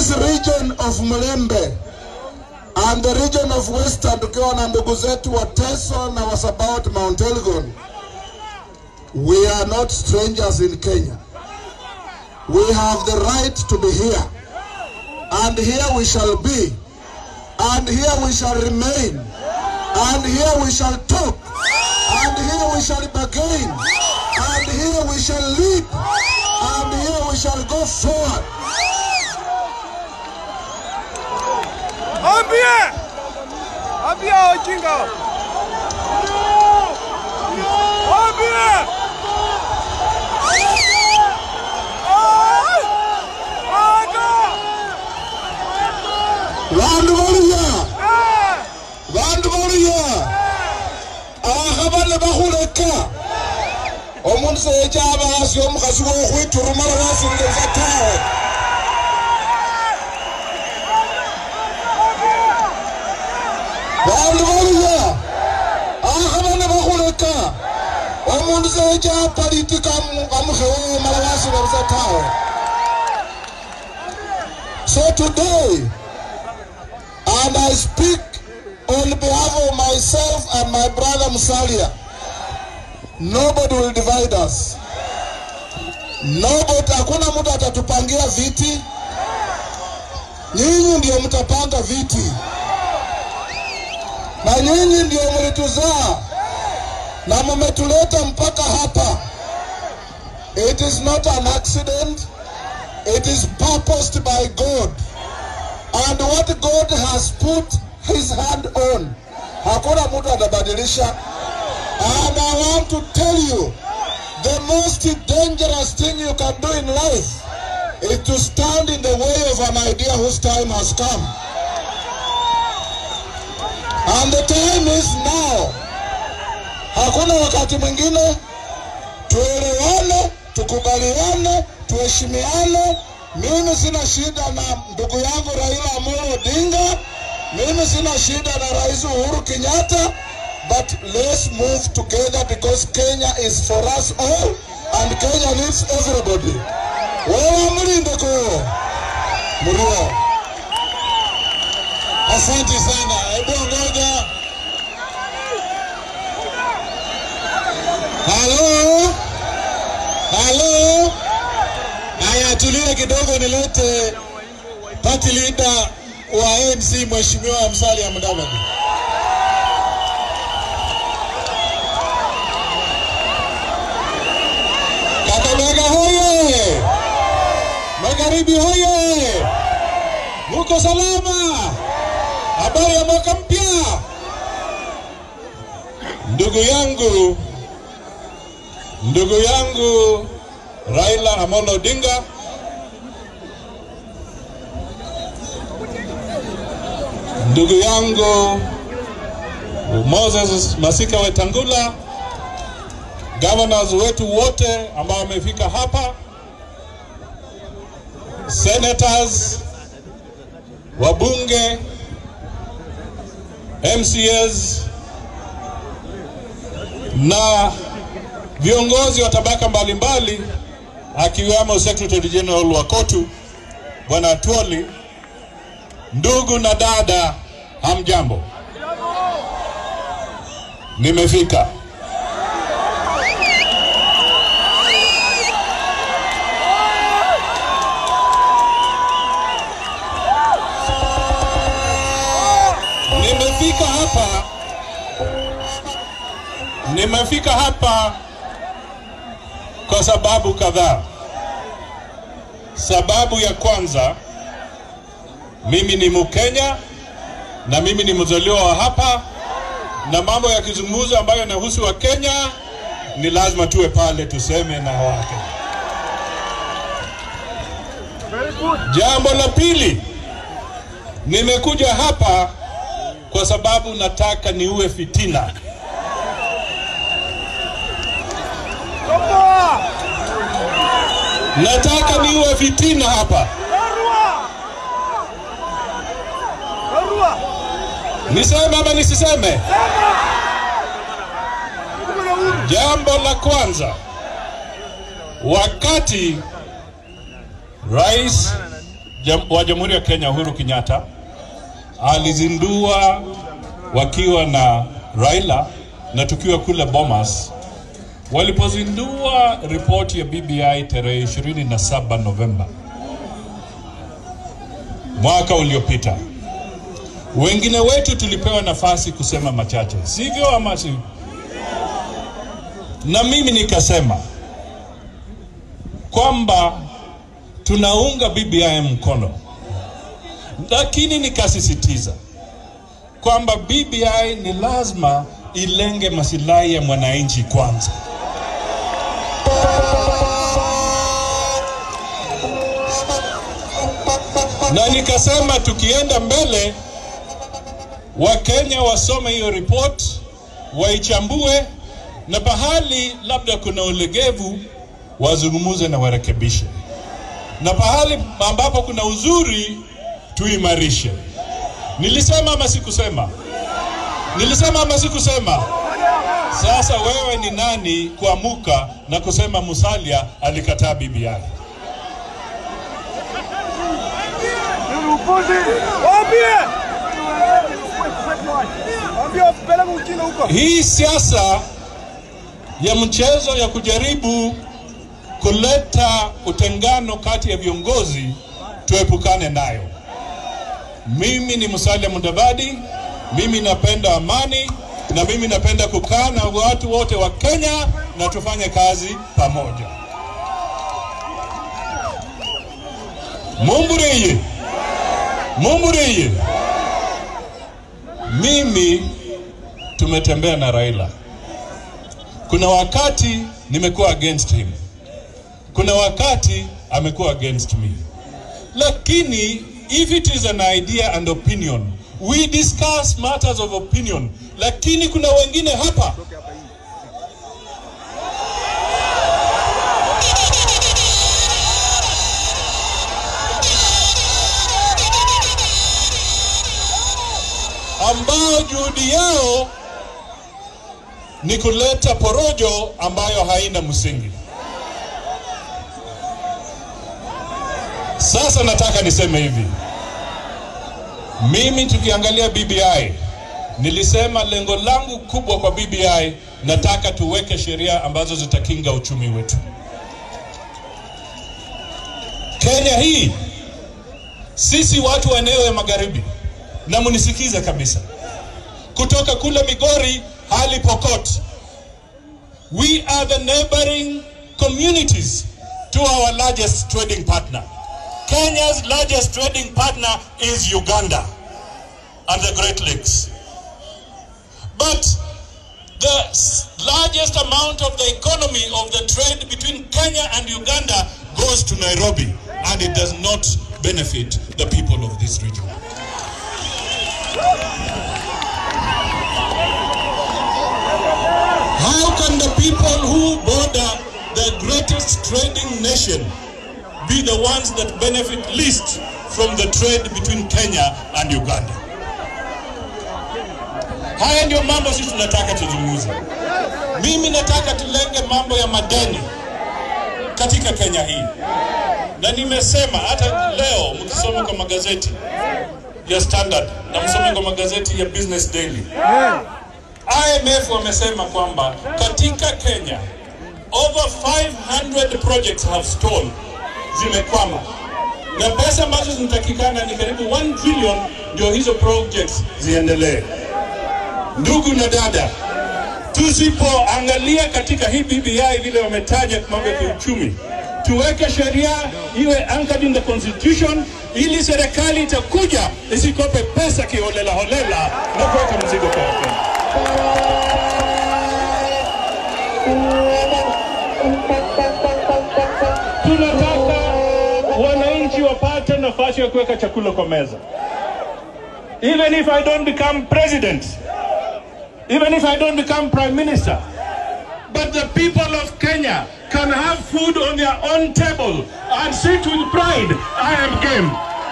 this region of Mlembe and the region of Western, tukiwa na ndugu zetu wa Teso na wa Sabaot Mount Elgon, we are not strangers in Kenya. We have the right to be here, and here we shall be, and here we shall remain, and here we shall talk, and here we shall bargain, and here we shall lead, and here we shall go forward. Ambie! Ambia wajinga! Ambie! Ai! Aga! Vandu valuya, Eh! vandu valuya, aha bana bakhuleka omundu seyecha aba asi omukhasi wokhwiturumala wasingelesa tawe vandu valuya aha bana bakhuleka omundu seyecha apalitika amukhewewe mala wasingelesa tawe so today and I speak on behalf of myself and my brother Musalia. Nobody will divide us. Nobody, hakuna mtu atatupangia viti. Nyinyi ndio mtapanga viti, na nyinyi ndio mlituzaa na mmetuleta mpaka hapa. It is not an accident. It is purposed by God. and what God has put his hand on hakuna mtu atabadilisha and I want to tell you the most dangerous thing you can do in life is to stand in the way of an idea whose time has come and the time is now hakuna wakati mwingine tuelewane tukubaliane tuheshimiane mimi sina shida na ndugu yangu Raila Amolo Odinga, mimi sina shida na Rais Uhuru Kenyatta, but let's move together because Kenya is for us all and Kenya needs everybody. Wewe mlinde kwa mlio. Asante sana. Hebu ngoja. Halo? Halo? Haya, tulie kidogo, nilete party leader wa ANC Mheshimiwa Musalia Mudavadi. Kakamega hoye! Magharibi hoye! Muko salama? Habari ya mwaka mpya? Ndugu yangu, ndugu yangu Raila Amolo Odinga ndugu yangu Moses Masika Wetangula, governors wetu wote ambao wamefika hapa, senators, wabunge, MCAs na viongozi wa tabaka mbalimbali akiwemo Secretary General wa KOTU Bwana Atwoli, ndugu na dada, hamjambo. Nimefika. Nimefika hapa, nimefika hapa kwa sababu kadhaa. Sababu ya kwanza, mimi ni Mkenya na mimi ni mzaliwa wa hapa, na mambo ya kizungumzo ambayo yanahusu wa Kenya ni lazima tuwe pale tuseme na wake. Jambo la pili, nimekuja hapa kwa sababu nataka niue fitina. Toboa! Nataka niue fitina hapa. Barua! Barua! Niseme ama nisiseme? Tuko na uhuru. Jambo la kwanza, wakati Rais jam, wa Jamhuri ya Kenya Uhuru Kenyatta alizindua wakiwa na Raila na tukiwa kule Bomas walipozindua ripoti ya BBI tarehe 27 Novemba mwaka uliopita. Wengine wetu tulipewa nafasi kusema machache, sivyo ama si? Na mimi nikasema kwamba tunaunga BBI mkono, lakini nikasisitiza kwamba BBI ni lazima ilenge masilahi ya mwananchi kwanza. Na nikasema tukienda mbele, Wakenya wasome hiyo report, waichambue, na pahali labda kuna ulegevu wazungumuze na warekebishe, na pahali ambapo kuna uzuri tuimarishe. Nilisema ama sikusema? Nilisema ama sikusema? Sasa wewe ni nani kuamuka na kusema Musalia alikataa BBI? Ni upuzi. Waambie. Waambie wapeleke ujinga huko. Hii siasa ya mchezo ya kujaribu kuleta utengano kati ya viongozi tuepukane nayo. Mimi ni Musalia Mudavadi, mimi napenda amani na mimi napenda kukaa na watu wote wa Kenya na tufanye kazi pamoja. Mumburiye, mumburiye. Mimi tumetembea na Raila. Kuna wakati nimekuwa against him, kuna wakati amekuwa against me, lakini if it is an idea and opinion we discuss matters of opinion, lakini kuna wengine hapa ambao juhudi yao ni kuleta porojo ambayo haina msingi. Sasa nataka niseme hivi, mimi tukiangalia BBI, nilisema lengo langu kubwa kwa BBI, nataka tuweke sheria ambazo zitakinga uchumi wetu. Kenya hii, sisi watu wa eneo ya magharibi, na munisikize kabisa, kutoka kule Migori hadi Pokot, we are the neighboring communities to our largest trading partner. Kenya's largest trading partner is Uganda and the Great Lakes. But the s- largest amount of the economy of the trade between Kenya and Uganda goes to Nairobi and it does not benefit the people of this region. How can the people who border the greatest trading nation be the ones that benefit least from the trade between Kenya and Uganda? Haya ndio mambo sisi tunataka tuzungumze. Mimi nataka tulenge mambo ya madeni katika Kenya hii, na nimesema hata leo mkisoma kwa magazeti ya Standard na msome kwa magazeti ya Business Daily IMF wamesema kwamba katika Kenya over 500 projects have stalled, zimekwama na pesa ambazo zinatakikana ni karibu 1 trillion ndio hizo projects ziendelee. Ndugu na dada, tusipoangalia katika hii BBI vile wametaja mambo ya kiuchumi, tuweke sheria iwe anchored in the constitution, ili serikali itakuja isikope pesa kiholela holela na kuweka mzigo kwa Wakenya. Tunataka wananchi wapate nafasi ya kuweka chakula kwa meza. Even if I don't become president, even if I don't become prime minister, but the people of Kenya can have food on their own table and sit with pride. I am game.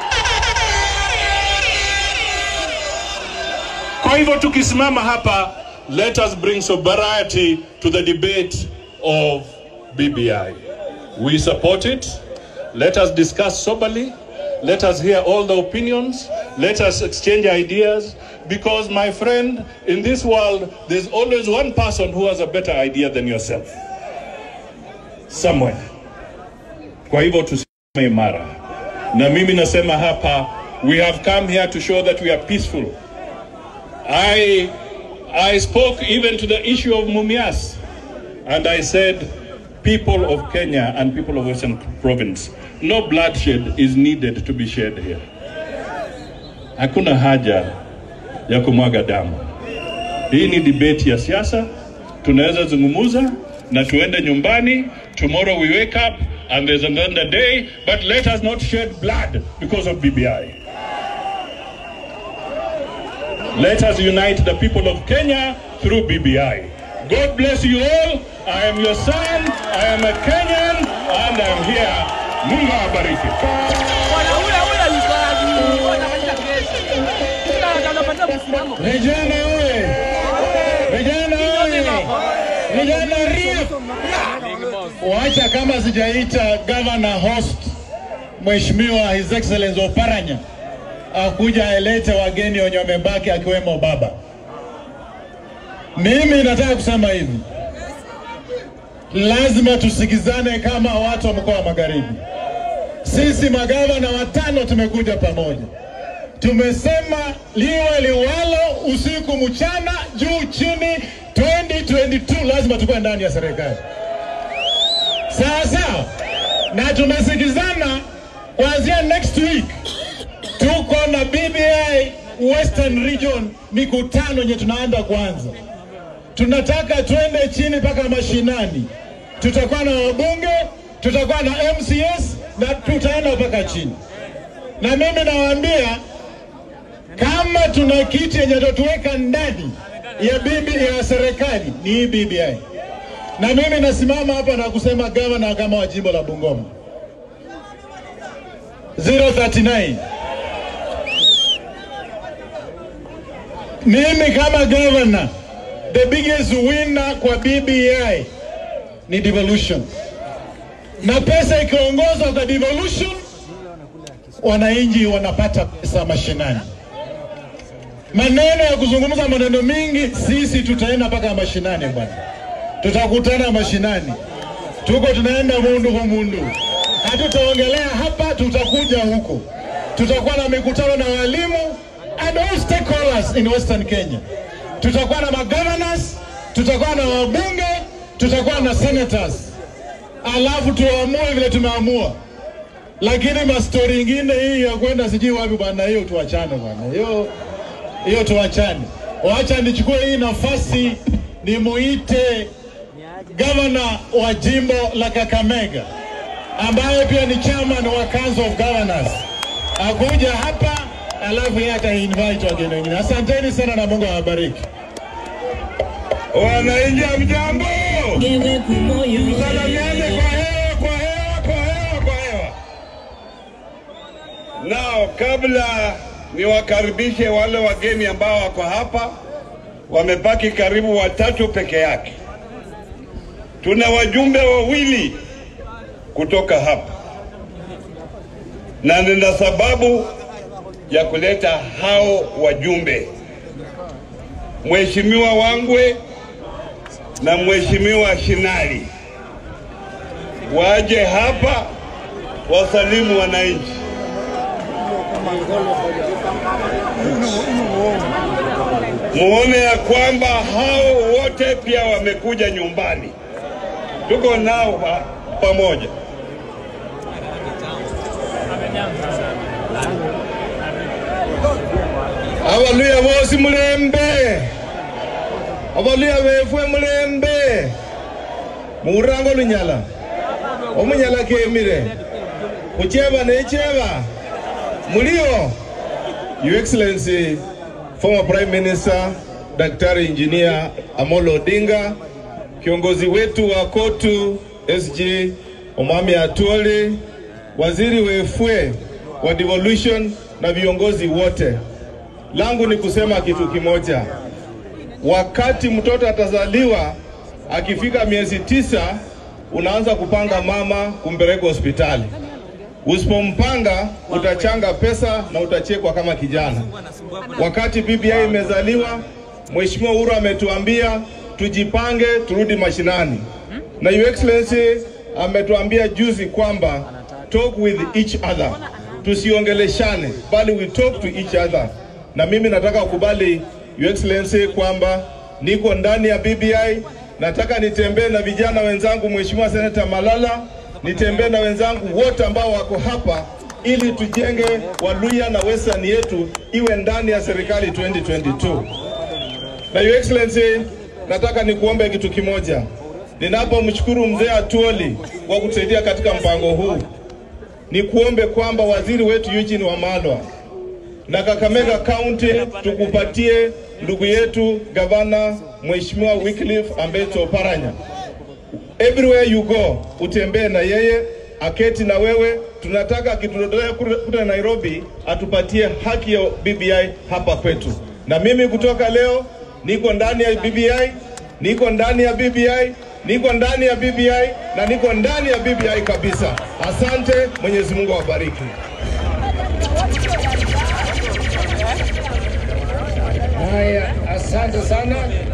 Kwa hivyo tukisimama hapa, let us bring sobriety to the debate of BBI. We support it. Let us discuss soberly Let us hear all the opinions. Let us exchange ideas. Because, my friend, in this world, there's always one person who has a better idea than yourself. Somewhere. Kwa hivyo tusimame imara. Na mimi nasema hapa, we have come here to show that we are peaceful. I, I spoke even to the issue of Mumias. And I said, people of Kenya and people of Western Province, no bloodshed is needed to be shed here. Hakuna haja ya kumwaga damu. Hii ni debate ya siasa, tunaweza zungumuza na tuende nyumbani. Tomorrow we wake up and there's another day, but let us not shed blood because of BBI. Let us unite the people of Kenya through BBI. God bless you all. I am your son. I am a Kenyan and I am here. Mungu awabariki. Bwana ule ule alikuwa alikuwa anafanya kesi. Sasa anapata msimamo. Vijana oye! Vijana oye! Vijana RIF! Wacha kama sijaita governor host Mheshimiwa His Excellency Oparanya akuja aelete wageni wenye wamebaki akiwemo baba. Mimi nataka kusema hivi, lazima tusikizane kama watu wa mkoa wa Magharibi. Sisi magavana watano tumekuja pamoja tumesema liwe liwalo, usiku mchana, juu chini, 2022 lazima tukuwe ndani ya serikali sawa sawa, na tumesikizana kuanzia next week tuko na BBI Western Region mikutano yenye tunaanza kwanza. Tunataka twende chini mpaka mashinani, tutakuwa na wabunge, tutakuwa na MCS na tutaenda mpaka chini, na mimi nawaambia kama tuna kiti yenye tutatuweka ndani ya bibi ya serikali ni hii BBI, na mimi nasimama hapa na kusema gavana kama wa jimbo la Bungoma 039 mimi kama gavana, the biggest winner kwa BBI ni devolution, na pesa ikiongozwa kwa devolution, wananchi wanapata pesa mashinani maneno ya kuzungumza maneno mingi, sisi tutaenda mpaka mashinani bwana, tutakutana mashinani, tuko tunaenda mundu kwa mundu, hatutaongelea hapa, tutakuja huko, tutakuwa na mikutano na walimu and all stakeholders in Western Kenya. Tutakuwa na magovernors, tutakuwa na wabunge, tutakuwa na senators, alafu tuamue vile tumeamua lakini mastori ingine hii ya kwenda sijui wapi bwana, hiyo tuachane bwana, hiyo hiyo tuachane. Wacha nichukue hii nafasi nimuite gavana wa jimbo la Kakamega ambaye pia ni chairman wa Council of Governors akuja hapa, alafu yeye atainvite wageni wengine. Asanteni sana na Mungu awabariki. Wananchi mjambo, Gewe kumoyo salamiane kwa hewa, kwa hewa, kwa hewa, kwa hewa. Nao kabla niwakaribishe wale wageni ambao wako hapa, wamebaki karibu watatu peke yake. Tuna wajumbe wawili kutoka hapa, na nina sababu ya kuleta hao wajumbe, Mheshimiwa Wangwe na Mheshimiwa Shinali waje hapa wasalimu wananchi. Muone ya kwamba hao wote pia wamekuja nyumbani, tuko nao pa, pamoja. Abaluya bosi mulembe, abaluya befwe mulembe, murango lunyala, omunyala kemire, kucheba necheba, mulio Your Excellency, former Prime Minister Daktari Engineer Amolo Odinga, kiongozi wetu wa KOTU SG Omami Atuoli, waziri wefwe wa devolution na viongozi wote, langu ni kusema kitu kimoja. Wakati mtoto atazaliwa, akifika miezi tisa, unaanza kupanga mama kumpeleka hospitali Usipompanga utachanga pesa na utachekwa kama kijana. Wakati BBI imezaliwa, Mheshimiwa Uhuru ametuambia tujipange, turudi mashinani, na Your Excellency ametuambia juzi kwamba talk with each other, tusiongeleshane, bali we talk to each other. Na mimi nataka kukubali Your Excellency kwamba niko ndani ya BBI, nataka nitembee na vijana wenzangu, Mheshimiwa Senator Malala, nitembee na wenzangu wote ambao wako hapa ili tujenge Waluya na Western yetu iwe ndani ya serikali 2022. Na Your Excellency, nataka nikuombe kitu kimoja. Ninapomshukuru mzee Atuoli kwa kutusaidia katika mpango huu, nikuombe kwamba waziri wetu Eugene Wamalwa na Kakamega County tukupatie ndugu yetu gavana Mheshimiwa Wycliffe Ambeto Paranya. Everywhere you go, utembee na yeye, aketi na wewe. Tunataka akitutolea kule Nairobi atupatie haki ya BBI hapa kwetu. Na mimi kutoka leo niko ndani ya BBI, niko ndani ya BBI, niko ndani ya BBI na niko ndani ya BBI kabisa. Asante, Mwenyezi Mungu awabariki. Haya, asante sana.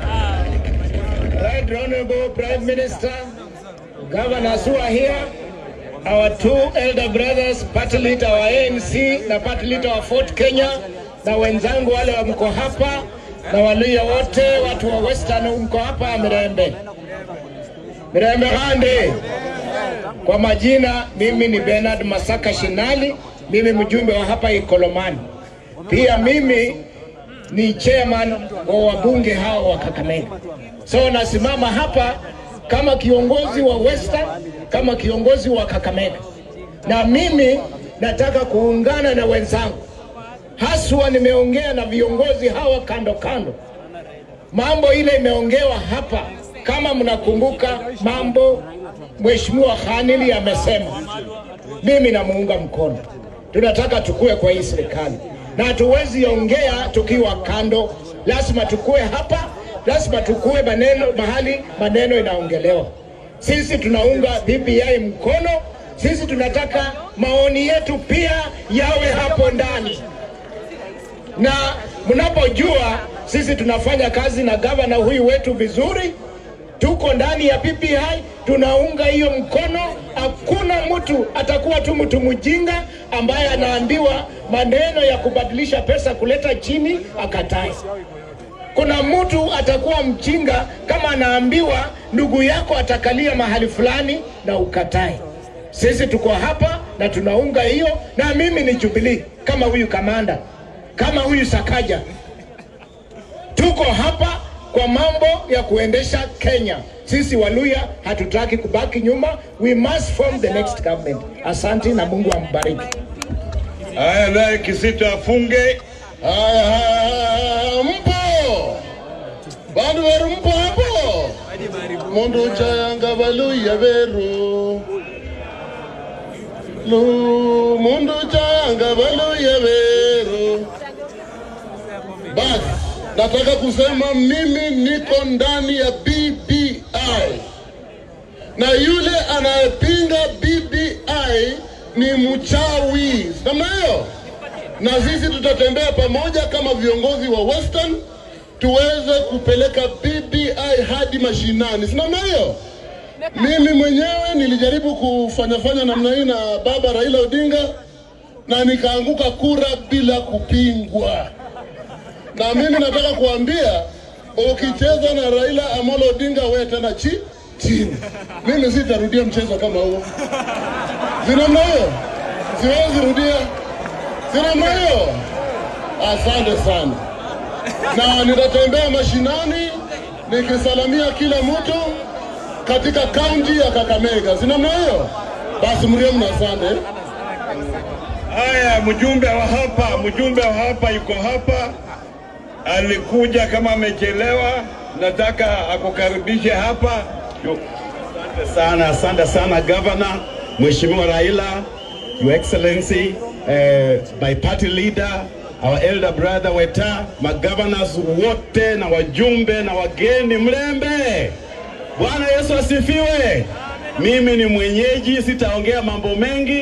Right Honorable Prime Minister, governors who are here, our two elder brothers, party leader wa ANC na party leader wa Fort Kenya, na wenzangu wale wa mko hapa na Waluya wote, watu wa Western mko hapa Mirembe. Mirembe Hande. Kwa majina, mimi ni Bernard Masaka Shinali, mimi mjumbe wa hapa Ikolomani. Pia mimi ni chairman wa wabunge hao wa Kakamega. So nasimama hapa kama kiongozi wa Western, kama kiongozi wa Kakamega, na mimi nataka kuungana na wenzangu, haswa nimeongea na viongozi hawa kando kando, mambo ile imeongewa hapa. Kama mnakumbuka mambo Mheshimiwa Khanili amesema, mimi namuunga mkono. Tunataka tukue kwa hii serikali na hatuwezi ongea tukiwa kando, lazima tukue hapa, lazima tukue maneno mahali maneno inaongelewa. Sisi tunaunga BBI mkono, sisi tunataka maoni yetu pia yawe hapo ndani, na mnapojua sisi tunafanya kazi na gavana huyu wetu vizuri, tuko ndani ya BBI, tunaunga hiyo mkono. Hakuna mtu atakuwa tu mtu mjinga ambaye anaambiwa maneno ya kubadilisha pesa kuleta chini akatae. Kuna mtu atakuwa mjinga kama anaambiwa ndugu yako atakalia mahali fulani na ukatae. Sisi tuko hapa na tunaunga hiyo, na mimi ni Jubilee kama huyu kamanda, kama huyu Sakaja, tuko hapa kwa mambo ya kuendesha Kenya. Sisi Waluya hatutaki kubaki nyuma, we must form the next government. Asante na Mungu ambariki. Haya, naye Kisito afunge. Haya, haya, mpo bandu beru mpo hapo mundu chayanga baluya beru lu mundu chayanga baluya beru basi nataka kusema mimi niko ndani ya BBI na yule anayepinga BBI ni mchawi, namna hiyo. Na sisi tutatembea pamoja kama viongozi wa Western tuweze kupeleka BBI hadi mashinani, si namna hiyo? Mimi mwenyewe nilijaribu kufanyafanya namna hii na baba Raila Odinga na nikaanguka kura bila kupingwa na mimi nataka kuambia ukicheza na Raila Amolo Odinga wewe tena chi chini. Mimi sitarudia mchezo kama huo. Sinamna hiyo, siwezi rudia. Sinamna hiyo. Asante sana, na nitatembea mashinani nikisalamia kila mtu katika kaunti ya Kakamega. Sinamna hiyo. Basi mriemu na asante. Haya, mjumbe wa hapa, mjumbe wa hapa yuko hapa, alikuja kama amechelewa, nataka akukaribishe hapa. Yu- Asante sana, asante sana Governor, Mheshimiwa Raila, Your Excellency, eh, my party leader, our elder brother Weta, magovernors wote na wajumbe na wageni mlembe. Bwana Yesu asifiwe. Mimi ni mwenyeji, sitaongea mambo mengi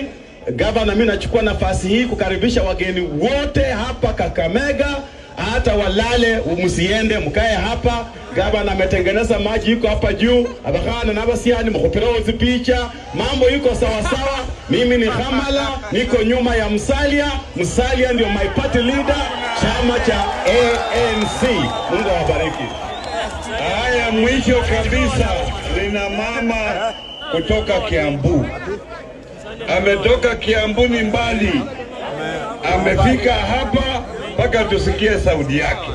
gavana, mimi nachukua nafasi hii kukaribisha wageni wote hapa Kakamega, hata walale, msiende, mkae hapa. Gavana ametengeneza maji, iko hapa juu, abakana na basiani mkhopera ozi picha, mambo iko sawa sawa. Mimi ni Hamala, niko nyuma ya Musalia. Musalia ndio my party leader, chama cha ANC. Mungu awabariki. Haya, mwisho kabisa, nina mama kutoka Kiambu, ametoka Kiambu ni mbali, amefika hapa mpaka tusikie sauti yake.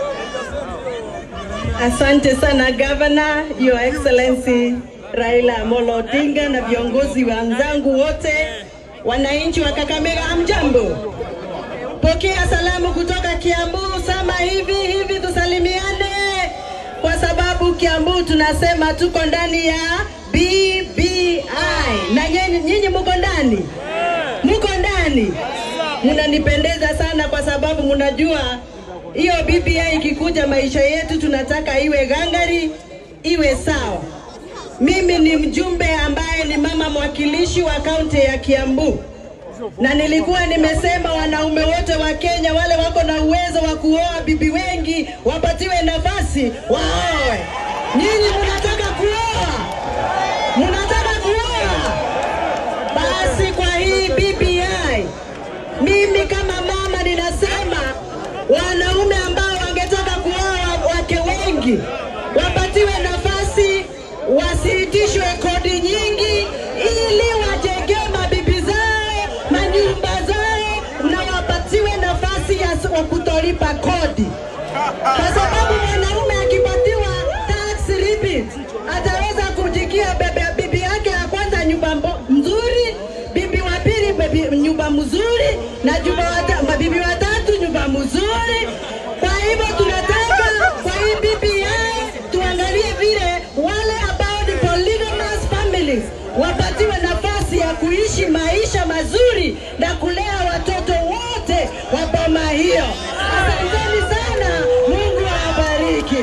Asante sana Governor, Your Excellency Raila Amolo Odinga na viongozi wenzangu wote, wananchi wa Kakamega, hamjambo? Pokea salamu kutoka Kiambu, sama hivi hivi, tusalimiane kwa sababu Kiambu tunasema tuko ndani ya BBI na nyinyi nyinyi muko ndani, muko ndani, mnanipendeza sana kwa sababu mnajua hiyo BBI ikikuja, maisha yetu tunataka iwe gangari, iwe sawa. Mimi ni mjumbe ambaye ni mama mwakilishi wa kaunti ya Kiambu, na nilikuwa nimesema wanaume wote wa Kenya wale wako na uwezo wa kuoa bibi wengi wapatiwe nafasi waoe. Nyinyi mnataka kuoa, mnataka kuoa, basi kwa hii BBI mimi kama mama ninasema wanaume ambao wangetaka kuoa wake wengi wapatiwe nafasi, wasiitishwe kodi nyingi, ili wajenge mabibi zao manyumba zao, na wapatiwe nafasi ya s- wa kutolipa kodi, kwa sababu mwanaume akipatiwa tax rebate ataweza kujikia bebe, bibi yake ya kwanza nyumba mbo- mzuri, bibi wa pili bibi- nyumba mzuri, na nyumba wata, mabibi watatu nyumba mzuri. Kwa hivyo tunataka kwa hii BBI tuangalie vile wale ambao ni polygamous families wapatiwe nafasi ya kuishi maisha mazuri na kulea watoto wote wa boma hiyo. Asanteni sana, Mungu awabariki.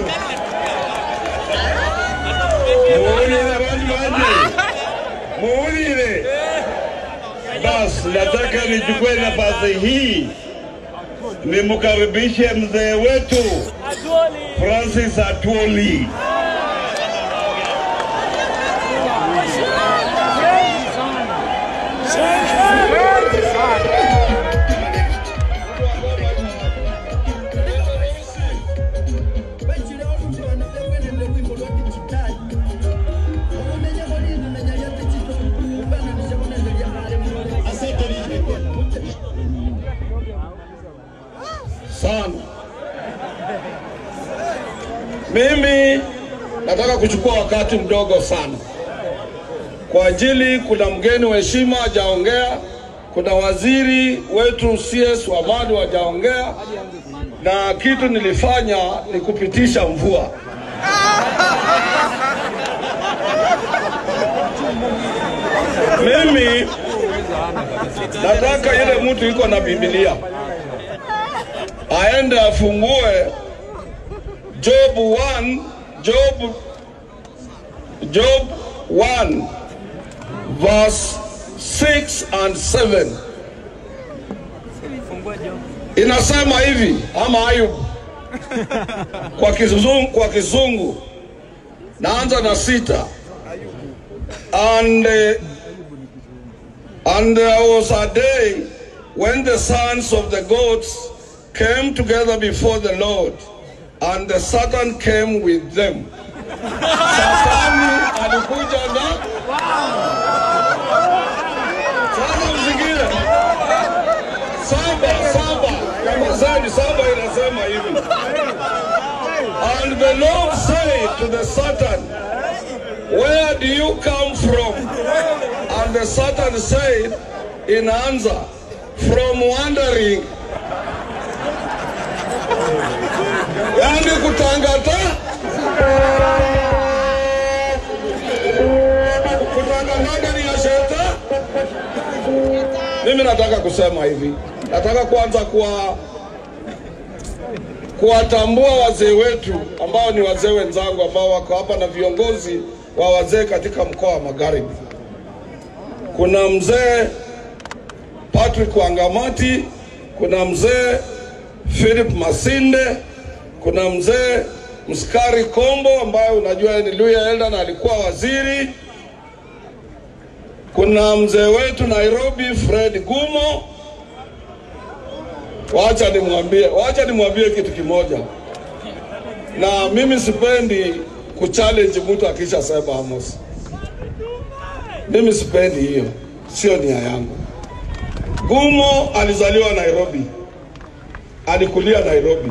Muulire bantu banje, muulire. Basi nataka nichukue nafasi hii nimkaribishe mzee wetu Francis Atwoli. sana. Mimi nataka kuchukua wakati mdogo sana kwa ajili, kuna mgeni wa heshima hajaongea, kuna waziri wetu CS Wamadu hajaongea, na kitu nilifanya ni kupitisha mvua. Mimi nataka ile mtu iko na Biblia aende afungue Job 1 Job Job 1 verse 6 and 7 inasema hivi ama Ayub kwa kizungu, kwa kizungu naanza na sita and uh, and there was a day when the sons of the goats came together before the Lord, and the Satan came with them. Satani alikuja na sasa, msikie saba saba, nyamazeni, saba inasema hivi, and the Lord said to the Satan, where do you come from? And the Satan said in answer, from wandering yani kutangata kutangata ndani ya sheta. Mimi nataka kusema hivi, nataka kwanza kuwa kuwatambua wazee wetu ambao ni wazee wenzangu ambao wako hapa na viongozi wa wazee katika mkoa wa Magharibi. Kuna mzee Patrick Wangamati, kuna mzee Philip Masinde, kuna mzee Mskari Kombo ambaye unajua ni Luya Elda na alikuwa waziri. Kuna mzee wetu Nairobi Fred Gumo. Wacha nimwambie, wacha nimwambie kitu kimoja, na mimi sipendi kuchallenge mtu akisha sema Amos. Mimi sipendi hiyo, sio nia yangu. Gumo alizaliwa Nairobi, alikulia Nairobi,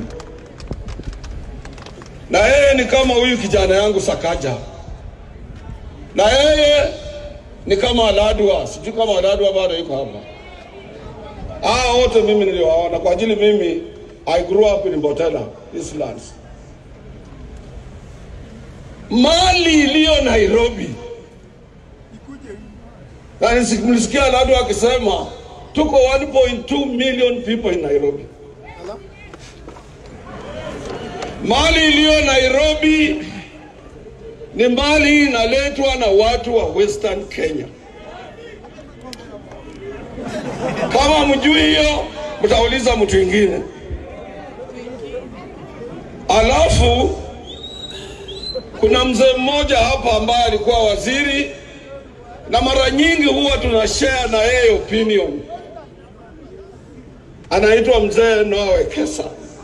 na yeye ni kama huyu kijana yangu Sakaja, na yeye ni kama Aladwa, sijui kama Aladwa bado yuko hapa. Hao wote mimi niliwaona kwa ajili mimi I grew up in Mbotela, Eastlands. Mali iliyo Nairobi, na nisi- mlisikia Aladwa akisema tuko 1.2 million people in Nairobi. Mali iliyo Nairobi ni mali inaletwa na watu wa Western Kenya. Kama mjui hiyo, mtauliza mtu mwingine. Alafu kuna mzee mmoja hapa ambaye alikuwa waziri, na mara nyingi huwa tuna share na yeye opinion, anaitwa mzee Noah Wekesa.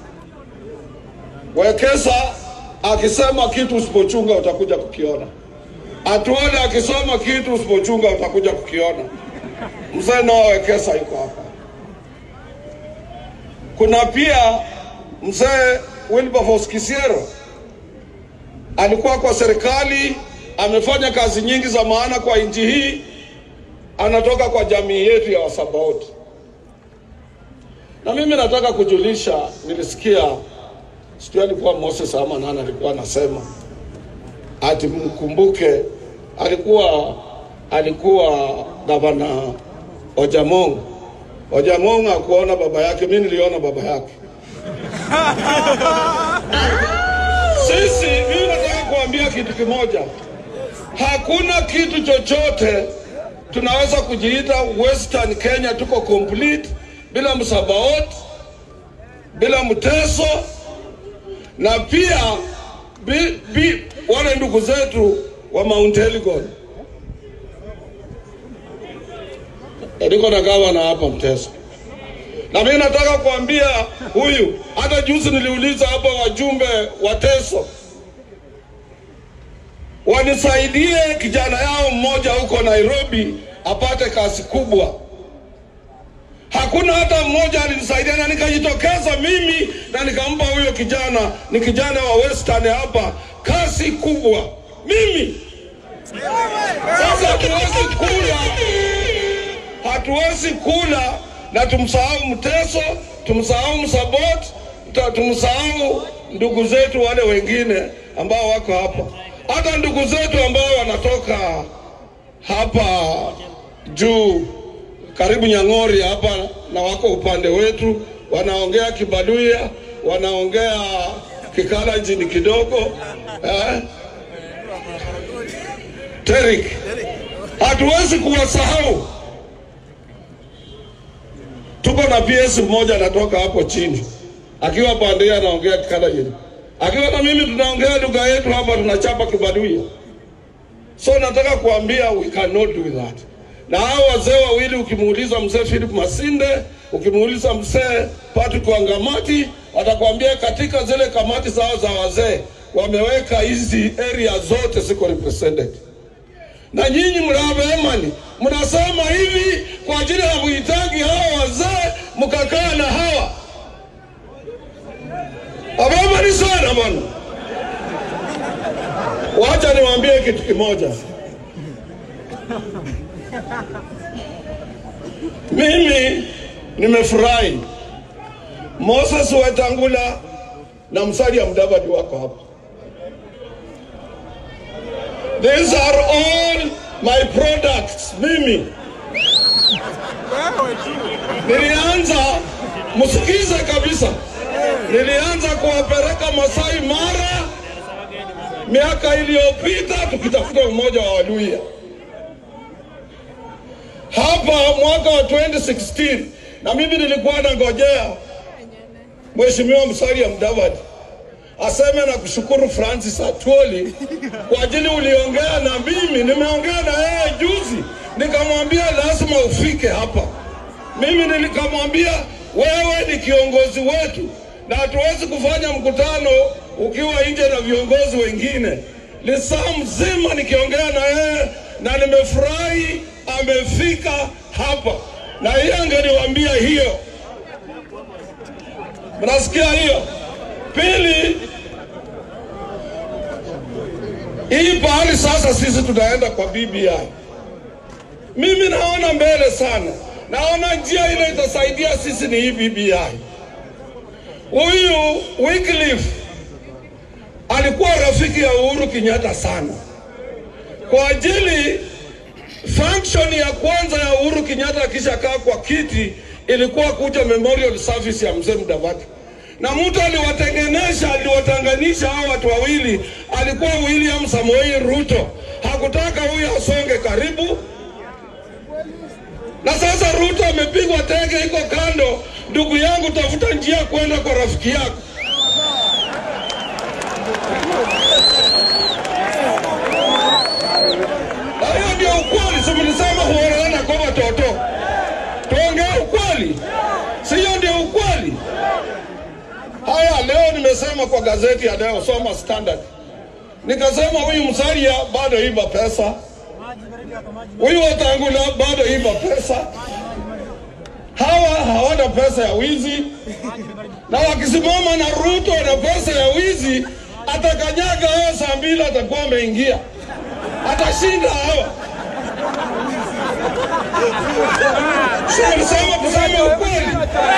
Wekesa akisema kitu usipochunga utakuja kukiona. Atuone akisoma kitu usipochunga utakuja kukiona. Mzee Noah Wekesa yuko hapa. Kuna pia mzee Wilberforce Kisiero alikuwa kwa serikali, amefanya kazi nyingi za maana kwa nchi hii, anatoka kwa jamii yetu ya Wasabaoti. Na mimi nataka kujulisha, nilisikia sijui alikuwa Moses ama nani alikuwa anasema ati mkumbuke, alikuwa alikuwa gavana Ojamong. Ojamong akuona baba yake, mimi niliona baba yake. Sisi, mimi nataka kuambia kitu kimoja, hakuna kitu chochote tunaweza kujiita Western Kenya tuko complete bila Msabaot, bila Mteso na pia bi, bi, wale ndugu zetu wa Mount Elgon. Niko na gavana hapa Mteso, na mimi nataka kuambia huyu, hata juzi niliuliza hapa wajumbe wa Teso wanisaidie kijana yao mmoja huko Nairobi apate kazi kubwa. Hakuna hata mmoja alinisaidia, na nikajitokeza mimi na nikampa huyo kijana, ni kijana wa Western hapa, kazi kubwa mimi. Sasa hatuwezi kula, hatuwezi kula na tumsahau Mteso, tumsahau Msabot, ta- tumsahau ndugu zetu wale wengine ambao wako hapa, hata ndugu zetu ambao wanatoka hapa juu karibu Nyang'ori hapa na wako upande wetu, wanaongea Kibaluya, wanaongea Kikalenjin kidogo eh? Terik, hatuwezi kuwasahau. Tuko na PS mmoja anatoka hapo chini, akiwa pande hii anaongea Kikalenjin, akiwa na mimi tunaongea lugha yetu hapa, tunachapa Kibaluya. So nataka kuambia we cannot do that. Na hao wazee wawili ukimuuliza mzee Philip Masinde, ukimuuliza mzee Patrick Wangamati, watakwambia katika zile kamati zao za wazee wameweka hizi area zote ziko represented. Na nyinyi mnavyoemani mnasema hivi kwa ajili ya kuhitaji hawa wazee, mkakaa na hawa abamani sana bwana. Wacha niwaambie kitu kimoja. Mimi nimefurahi Moses Wetangula na Musalia Mudavadi wako hapa. These are all my products. Mimi nilianza, msikize kabisa, nilianza kuwapeleka Masai Mara miaka iliyopita tukitafuta umoja wa Waluya. hapa mwaka wa 2016 na mimi nilikuwa nangojea Mheshimiwa Musalia Mudavadi aseme na kushukuru Francis Atwoli kwa ajili uliongea na mimi. Nimeongea na yeye juzi, nikamwambia lazima ufike hapa. Mimi nikamwambia wewe ni kiongozi wetu na hatuwezi kufanya mkutano ukiwa nje na viongozi wengine. Lisaa mzima nikiongea na yeye na nimefurahi amefika hapa, na yeye angeniwaambia hiyo. Mnasikia hiyo? Pili, hii pahali sasa sisi tunaenda kwa BBI, mimi naona mbele sana, naona njia ile itasaidia sisi ni hii BBI. Huyu Wycliffe alikuwa rafiki ya Uhuru Kenyatta sana, kwa ajili function ya kwanza ya Uhuru Kenyatta akishakaa kwa kiti ilikuwa kuja memorial service ya mzee Mudavadi na mtu aliwatengenesha aliwatanganisha hao watu wawili alikuwa William Samoei Ruto. Hakutaka huyu asonge karibu, na sasa Ruto amepigwa teke, iko kando. Ndugu yangu, tafuta njia kwenda kwa rafiki yako. Na hiyo ndio ukweli, si mlisema huoleana kwa watoto? Tuongee ukweli, si hiyo ndio ukweli? Haya, leo nimesema kwa gazeti ya leo, soma Standard, nikasema huyu Musalia bado iba pesa, huyu Wetangula bado iba pesa, hawa hawana pesa ya wizi, na wakisimama na Ruto na pesa ya wizi, atakanyaga hawa saa mbili, atakuwa ameingia, atashinda hawa. Sema kusema ukweli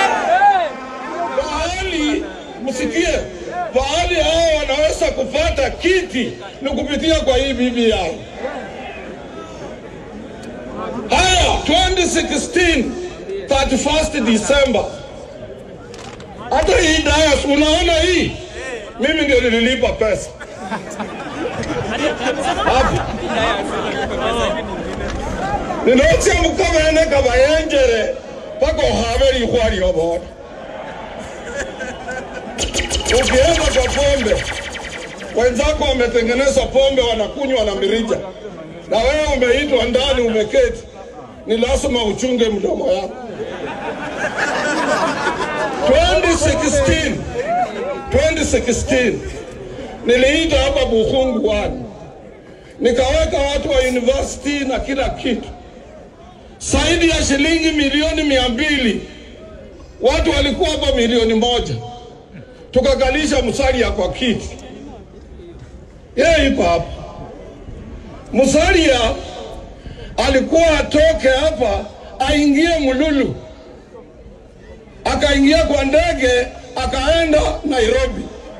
pahali msikie, pahali hao wanaweza kupata kiti ni kupitia kwa hii BBI. Haya, 2016 31st December, hata hii dayas, unaona hii, mimi ndio nililipa pesa hapa ninotsia mukabene kabayenjere paka ohabe lihwa lioboda ukienda kwa pombe, wenzako wametengeneza pombe, wanakunywa na mirija, na wewe umeitwa ndani, umeketi, ni lazima uchunge mdomo yako. 2016 2016 niliita hapa Bukhungu wani, nikaweka watu wa university na kila kitu, zaidi ya shilingi milioni mia mbili. Watu walikuwa hapa milioni moja tukakalisha Musalia kwa kiti, yeye yuko hapa. Musalia alikuwa atoke hapa aingie Mululu, akaingia kwa ndege akaenda Nairobi.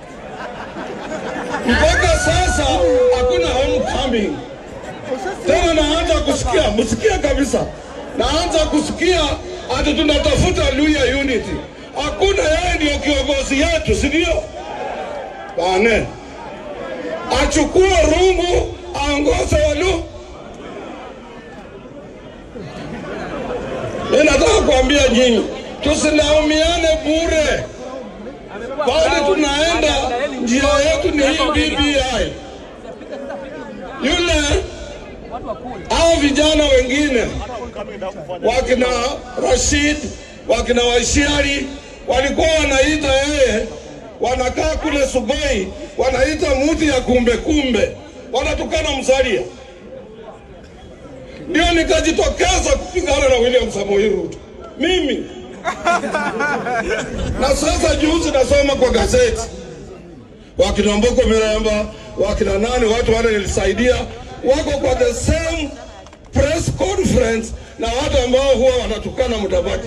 Mpaka sasa hakuna homecoming tena. Naanza kusikia, msikia kabisa, naanza kusikia ati tunatafuta Luya Unity hakuna yeye ndio kiongozi yetu, si ndio? Bane achukue rungu aongoze walu. Mimi nataka kuambia nyinyi, tusilaumiane bure, bali tunaenda njia yetu ni hii BBI. Yule hao vijana wengine wakina Rashid wakina Waishiari walikuwa wanaita yeye, wanakaa kule Sugoi, wanaita muti ya kumbe kumbe, wanatukana Musalia. Ndio nikajitokeza kupigana na William Samoei Ruto mimi na sasa juzi nasoma kwa gazeti wakina Mboko Miremba wakina nani, watu wale nilisaidia wako kwa the same press conference na watu ambao huwa wanatukana Mudavadi.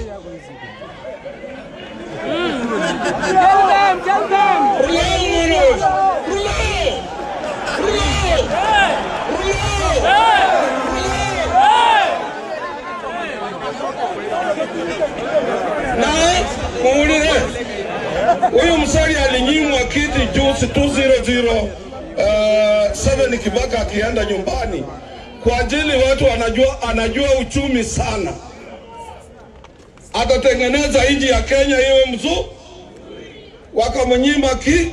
Na muulire huyu Musalia alinyimwa kiti juzi 200 uh, 7 Kibaka akienda nyumbani kwa ajili watu wanajua, anajua uchumi sana, atatengeneza nchi ya Kenya iwe mzuri. Wakamnyima ki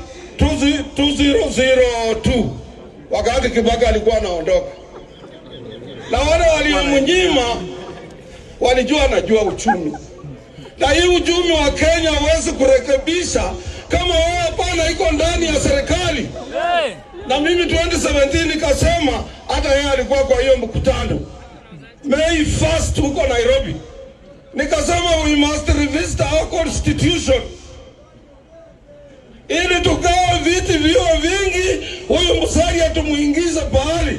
2002 wakati Kibaki alikuwa anaondoka, na wale waliomnyima walijua anajua uchumi, na hii uchumi wa Kenya huwezi kurekebisha kama wewe hapana iko ndani ya serikali. Na mimi 2017 nikasema, hata yeye alikuwa kwa hiyo mkutano May 1st huko Nairobi, nikasema we must revisit our constitution ili tugawe viti viwe vingi, huyu Musalia tumuingize pahali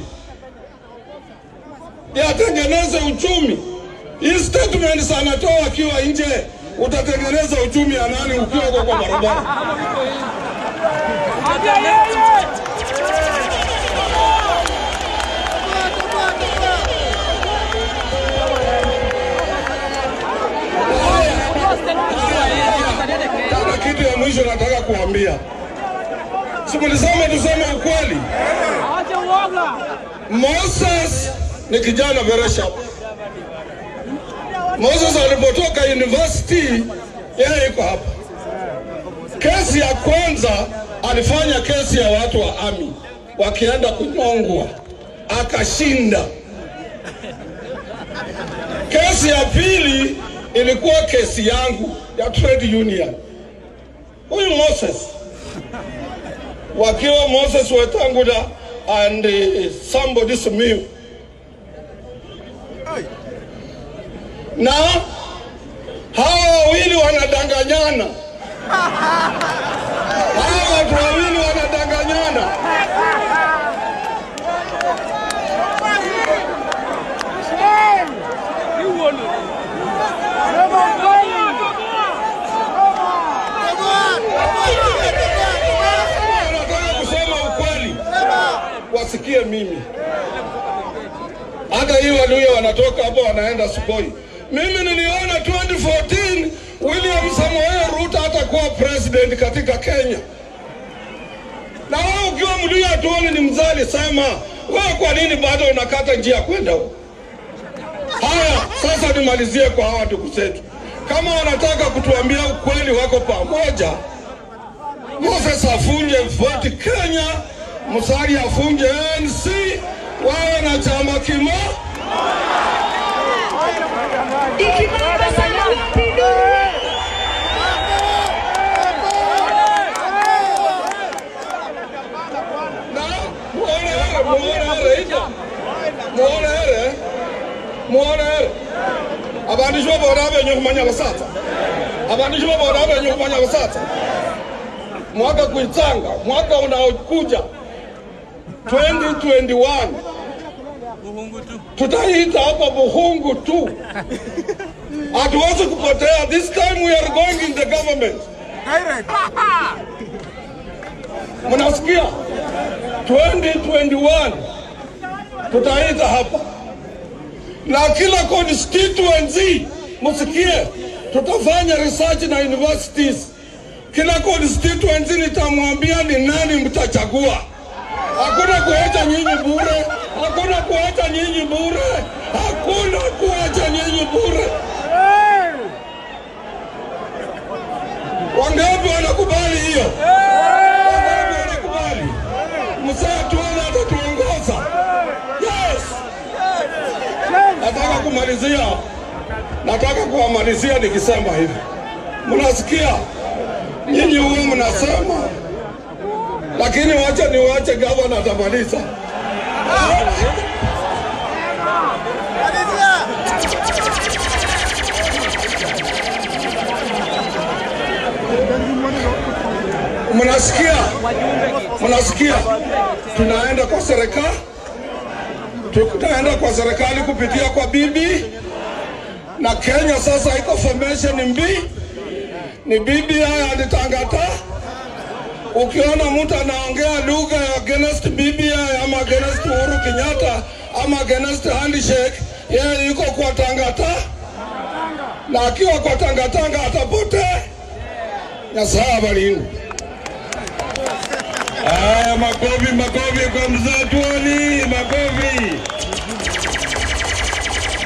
yatengeneze uchumi. Hii statements anatoa akiwa nje, utatengeneza uchumi ya nani ukiwa uko kwa barabara? Kuna kitu ya mwisho nataka kuambia, sikulisema tuseme ukweli. Moses ni kijana very sharp. Moses alipotoka university, yeye yuko hapa. Kesi ya kwanza alifanya kesi ya watu wa ami wakienda kunyongwa, akashinda. Kesi ya pili ilikuwa kesi yangu ya trade union. Huyu Moses wakiwa Moses Wetangula and uh, somebody Simiyu na hawa wawili wanadanganyana, hawa watu wawili wanadanganyana. Nataka kusema ukweli, wasikie mimi. Hata hii Waluya wanatoka hapo wanaenda Sugoi. Mimi niliona 2014 William Samoei Ruto atakuwa president katika Kenya, na wewe ukiwa Mluya tuoni ni mzali, sema wewe, kwa nini bado unakata njia kwenda huko? Haya, sasa nimalizie kwa hawa ndugu zetu, kama wanataka kutuambia ukweli, wako pamoja. Moses afunje voti Kenya, Musalia afunje ANC, wawe na chama kimoja. muonere muonere abantu icho boda benye kumanya basatsa abantu icho boda benye kumanya basatsa mwaka kuitsanga mwaka unaokuja 2021 tutaita hapa Buhungu tu, hatuwezi kupotea. This time we are going in the government. Mnasikia? 2021 tutaita hapa na kila constituency, msikie, tutafanya research na universities. Kila constituency nitamwambia ni nani mtachagua. Hakuna kuacha nyinyi bure, hakuna kuacha nyinyi bure, hakuna kuacha nyinyi bure. Wangapi wanakubali hiyo? Wangapi wanakubali? Msaa tuone atatuongoza. Yes. Nataka kumalizia, nataka kuwamalizia nikisema hivi, mnasikia nyinyi huwa mnasema lakini wacha niwache gavana atamaliza. Mnasikia, mnasikia, tunaenda kwa serikali, tunaenda kwa serikali kupitia kwa bibi na Kenya sasa iko formation mbili, ni BBI and Tangata ukiona mtu anaongea lugha ya against BBI ama against Uhuru Kenyatta ama against handshake, yeye yuko kwa tangata, na akiwa kwa tangatanga atapotea. Nyasaye abalinde. Haya, makofi makofi kwa mzee Tuoli, makofi.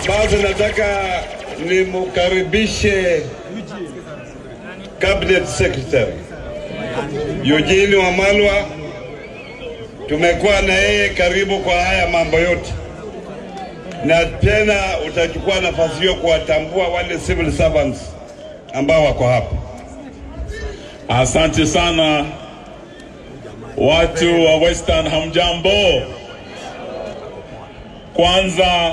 Basi nataka nimkaribishe cabinet secretary Eugene Wamalwa. Tumekuwa na yeye karibu kwa haya mambo yote, na tena utachukua nafasi hiyo kuwatambua wale civil servants ambao wako hapa. Asante sana watu wa Western, hamjambo. Kwanza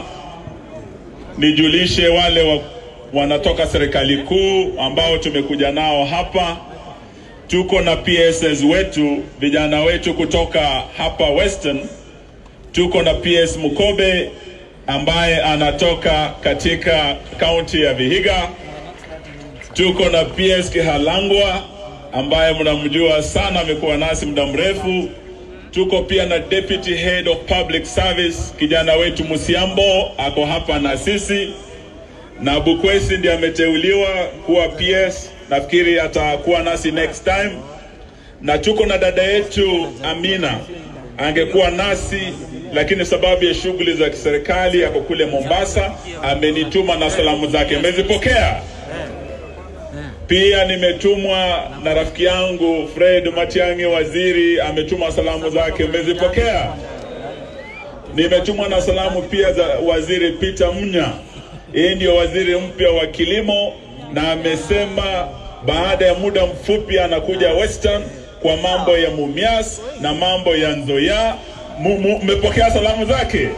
nijulishe wale wa, wanatoka serikali kuu ambao tumekuja nao hapa. Tuko na PSs wetu, vijana wetu kutoka hapa Western. Tuko na PS Mukobe ambaye anatoka katika kaunti ya Vihiga. Tuko na PS Kihalangwa ambaye mnamjua sana, amekuwa nasi muda mrefu. Tuko pia na Deputy Head of Public Service kijana wetu Musiambo ako hapa na sisi, na Bukwesi ndiye ameteuliwa kuwa PS, nafikiri atakuwa nasi next time, na tuko na dada yetu Amina angekuwa nasi lakini sababu ya shughuli za kiserikali ako kule Mombasa, amenituma na salamu zake, mmezipokea? Pia nimetumwa na rafiki yangu Fred Matiang'i, waziri, ametuma salamu zake, mmezipokea? Nimetumwa na salamu pia za waziri Peter Munya, yeye ndio waziri mpya wa kilimo, na amesema baada ya muda mfupi anakuja Western kwa mambo ya Mumias na mambo ya Nzoia. Mu- mu- Mmepokea salamu zake?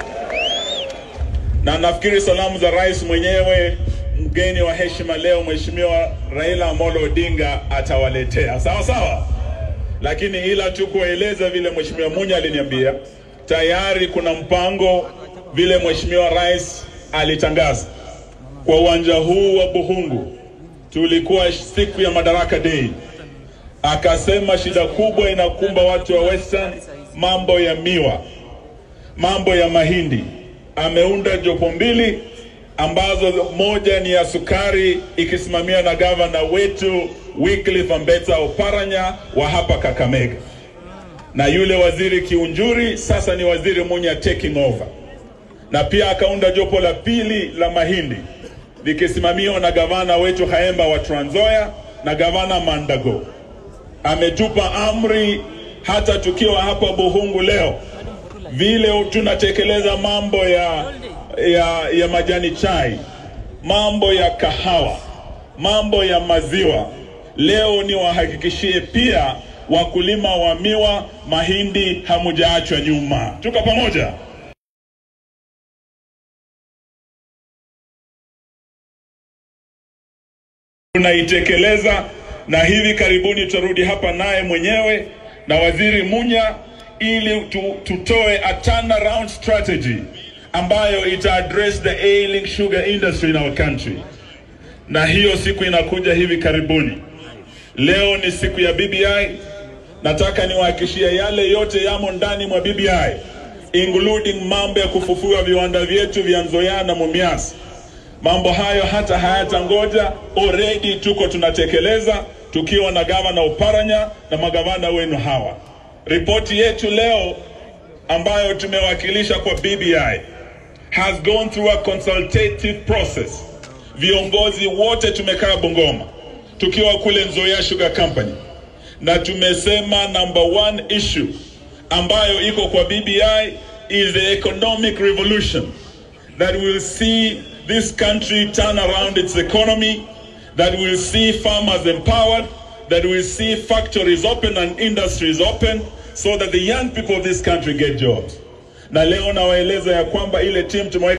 na nafikiri salamu za rais mwenyewe mgeni wa heshima leo Mheshimiwa Raila Amolo Odinga atawaletea sawa sawa, lakini ila tu kueleza vile Mheshimiwa Munya aliniambia tayari kuna mpango vile Mheshimiwa Rais alitangaza kwa uwanja huu wa Buhungu. Tulikuwa siku ya Madaraka Day, akasema shida kubwa inakumba watu wa Western, mambo ya miwa, mambo ya mahindi. Ameunda jopo mbili ambazo moja ni ya sukari ikisimamiwa na gavana wetu Wycliffe Ambetsa Oparanya wa hapa Kakamega, na yule waziri Kiunjuri sasa ni waziri Munya taking over, na pia akaunda jopo la pili la mahindi likisimamiwa na gavana wetu Haemba wa Trans Nzoia na gavana Mandago. Ametupa amri hata tukiwa hapa Buhungu leo vile tunatekeleza mambo ya, ya, ya majani chai, mambo ya kahawa, mambo ya maziwa. Leo ni wahakikishie pia wakulima wa miwa, mahindi, hamujaachwa nyuma. Tuko pamoja. tunaitekeleza na hivi karibuni tutarudi hapa naye mwenyewe na waziri Munya ili tu, tutoe a turnaround strategy ambayo ita address the ailing sugar industry in our country, na hiyo siku inakuja hivi karibuni. Leo ni siku ya BBI. Nataka niwahakishie yale yote yamo ndani mwa BBI, including mambo ya kufufua viwanda vyetu vya Nzoia na Mumias. Mambo hayo hata hayatangoja, already tuko tunatekeleza tukiwa na gavana Oparanya na magavana wenu hawa. Ripoti yetu leo ambayo tumewakilisha kwa BBI has gone through a consultative process. Viongozi wote tumekaa Bungoma tukiwa kule Nzoia Sugar Company, na tumesema number one issue ambayo iko kwa BBI is the economic revolution that will see this country turn around its economy, that will see farmers empowered, that will see factories open and industries open so that the young people of this country get jobs. Na leo nawaeleza ya kwamba ile team tumeweka